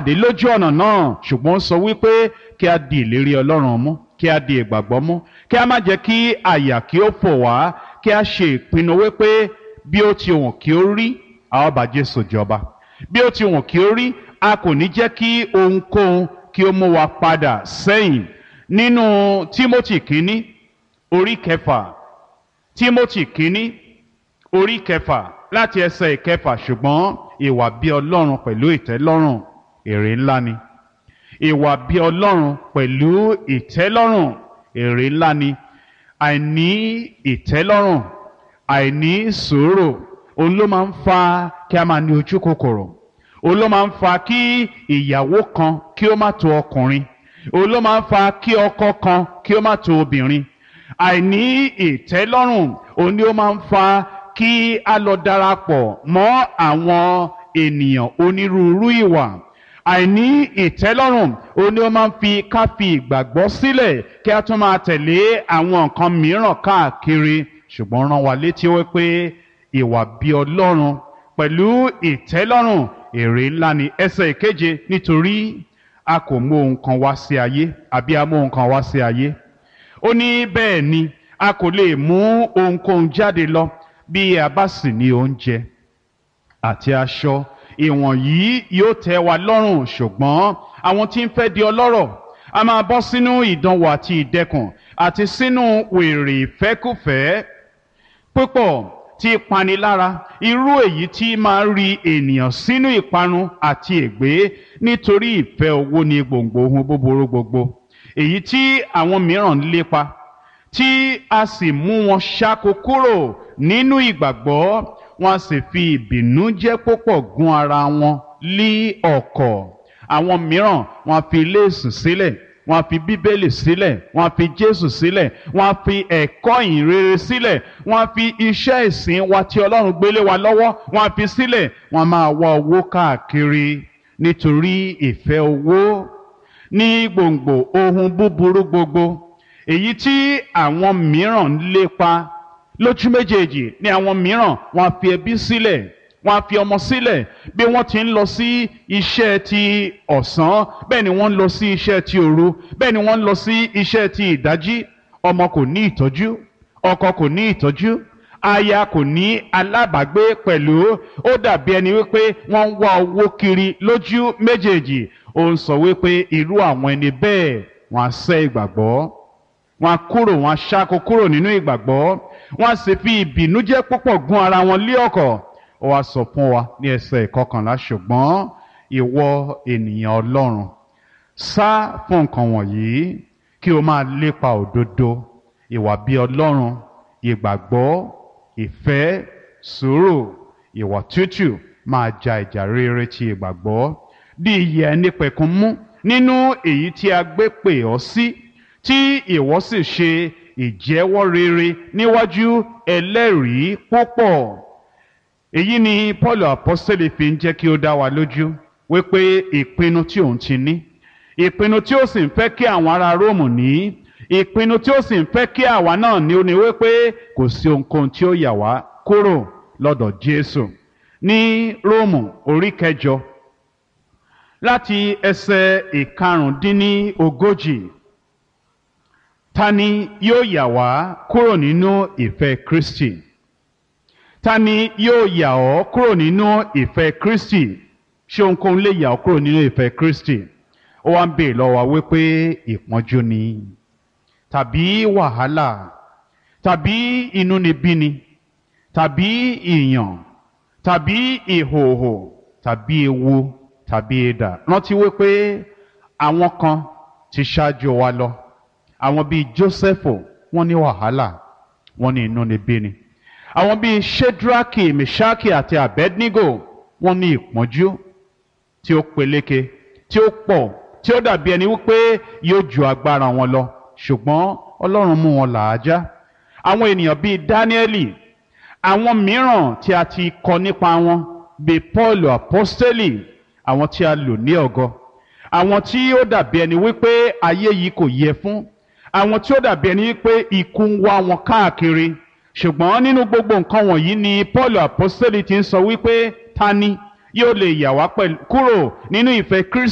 pàdé lójú ọ̀nà náà ṣùgbọ́n ó sọ wípé kí a di ìlérí ọlọ́run mú kí a di ìgbàgbọ́ mú kí a má jẹ́ kí àyà kí ó fò wá kí a ṣe ìpinnu wípé bí ó ti wùn kí ó rí a ó bá Jésù jọba bí ó ti wùn kí ó rí a kò ní jẹ́ kí ohunkóhun kí ó mú wa padà sẹ́yìn nínú Tímótì kínní orí kẹfà Tímótì kínní orí kẹfà láti ẹsẹ̀ ìkẹfà ṣùgbọ́n ìwà bí Ọlọ́run pẹ̀lú ìtẹ́lọ́rùn èrè ńlá ni ìwà bí Ọlọ́run pẹ̀lú ìtẹ́lọ́rùn èrè ńlá ni àìní ìtẹ́lọ́rùn àìní sùúrù òun ló máa ń fa kí a máa ní ojú kòkòrò òun ló máa ń fa kí ìyàwó kan kí ó má tó ọkùnrin òun ló máa ń fa kí ọkọ kan kí ó má tó obìnrin àìní ìtẹ́lọ́rùn òun ni ó máa ń fa kí a lọ darapọ̀ mọ́ àwọn ènìyàn onírúurú ìwà àìní ìtẹ́lọ́rùn òun ni ó máa ń fi ká fi ìgbàgbọ́ sílẹ̀ kí a tún máa tẹ̀lé àwọn nǹkan mìíràn káàkiri ṣùgbọ́n rán wa létí wípé ìwà bí Ọlọ́run pẹ̀lú ìtẹ́lọ́rùn èrè ńlá ni ẹsẹ̀ ìkeje nítorí a kò mú ohun kan wá sí ayé àbí a mú ohun kan wá sí ayé ó ní bẹ́ẹ̀ ni a kò lè mú ohunkóhun jáde lọ bí a bá sì ní oúnjẹ àti aṣọ ìwọ̀nyí yóò tẹ́ wa lọ́rùn ṣùgbọ́n àwọn tí ń fẹ́ di ọlọ́rọ̀ a máa bọ́ sínú ìdánwò àti ìdẹkùn àti sínú wèrè ìfẹ́kùfẹ́ púpọ̀ tí panilára irú èyí tí máa ń ri ènìyàn sínú ìparun àti ègbé nítorí ìfẹ́ owó ní gbòǹgbò ohun búburú gbogbo èyí tí àwọn mìíràn ń lépa tí a sì mú wọn ṣáko kúrò nínú ìgbàgbọ́ wọn a sì fi ìbìnújẹ́ púpọ̀ gún ara wọn lí ọ̀kọ̀ àwọn mìíràn wọn a fi léèsù sílẹ̀ wọn a fi bíbélì sílẹ̀ wọn a fi jésù sílẹ̀ wọn a fi ẹ̀kọ́ ìhìnrere sílẹ̀ wọn a fi iṣẹ́ ìsìn wa tí ọlọ́run gbélé wa lọ́wọ́ wọn a fi sílẹ̀ wọn a máa wá owó káàkiri nítorí ìfẹ́ owó ní gbòǹgbò ohun búburú gbogbo èyí tí àwọn mìíràn ń lépa lójú méjèèjì ní àwọn mìíràn wọn á fi ẹbí sílẹ̀ wọn á fi ọmọ sílẹ̀ bí wọ́n ti ń lọ sí iṣẹ́ ti ọ̀sán bẹ́ẹ̀ ni wọ́n ń lọ sí iṣẹ́ ti òru bẹ́ẹ̀ ni wọ́n ń lọ sí iṣẹ́ ti ìdájí ọmọ kò ní ìtọ́jú ọkọ kò ní ìtọ́jú aya kò ní alábàágbé pẹ̀lú ó dàbí ẹni wípé wọ́n ń wá owó kiri lójú méjèèjì ó ń sọ wípé irú àwọn ẹni bẹ́ẹ̀ wọ́n á sẹ́ ìgbàgbọ́ wọ́n á kúrò wọ́n á ṣáko kúrò nínú ìgbàgbọ́ wọ́n á sì fi ìbìnújẹ́ púpọ̀ gún ara wọn lé ọ̀kọ̀ ó wá sọ fún wa ní ẹsẹ̀ ìkọkànlá ṣùgbọ́n ìwọ ènìyàn Ọlọ́run sá fún nǹkan wọ̀nyí kí o máa lépa òdodo ìwà bí Ọlọ́run ìgbàgbọ́ ìfẹ́ sùúrù ìwà tútù máa ja ìjà rere ti ìgbàgbọ́ bí ìyè ẹni pẹ̀kun mú nínú èyí tí a gbé pè ọ́ sí tí ìwọ sì ṣe ìjẹ́wọ́ rere níwájú ẹlẹ́rìí púpọ̀ èyí ni Paul apostole fi ń jẹ́ kí ó dá wa lójú wípé ìpinnu tí òun ti ní ìpinnu tí ó sì ń fẹ́ kí àwọn ará Róòmù ní ìpinnu tí ó sì ń fẹ́ kí àwa náà ní ó ní wípé kò sí ohunkóhun tí ó yà wá kúrò lọ́dọ̀ Jésù ní Róòmù orí kẹjọ láti ẹsẹ̀ ìkarùndínlógójì ta ni yóò yà wá kúrò nínú ìfẹ́ Kristi ta ni yóò yà ọ́ kúrò nínú ìfẹ́ Kristi ṣé ohunkóhun lè yà ọ́ kúrò nínú ìfẹ́ Kristi ó wá ń bèè lọ́wọ́ wa wípé ìpọ́njú ni tàbí wàhálà tàbí inúnibíni tàbí ìyàn tàbí ìhòòhò tàbí ewu tàbí idà rántí wípé àwọn kan ti ṣáájú wa lọ àwọn bíi Jósẹ́fù wọ́n ní wàhálà wọ́n ní inúnibíni àwọn bíi Shedraki Meshaki àti Abednego wọ́n ní ìpọ́njú tí ó peléke tí ó pọ̀ tí ó dàbí ẹni wípé yóò ju agbára wọn lọ ṣùgbọ́n Ọlọ́run mú wọn làájá àwọn ènìyàn bíi Dáníẹ́lì àwọn mìíràn tí a ti kọ nípa wọn bíi Paul apostoli àwọn tí a lò ní ọ̀gọ àwọn tí ó dàbí ẹni wípé ayé yìí kò yẹ fún àwọn tí ó dàbí ẹni wípé ikú ń wá wọn káàkiri ṣùgbọ́n nínú gbogbo nǹkan wọ̀nyí ni Paul apostoli ti ń sọ wípé ta ni yóò lè yà wá kúrò nínú ìfẹ́ Kristi.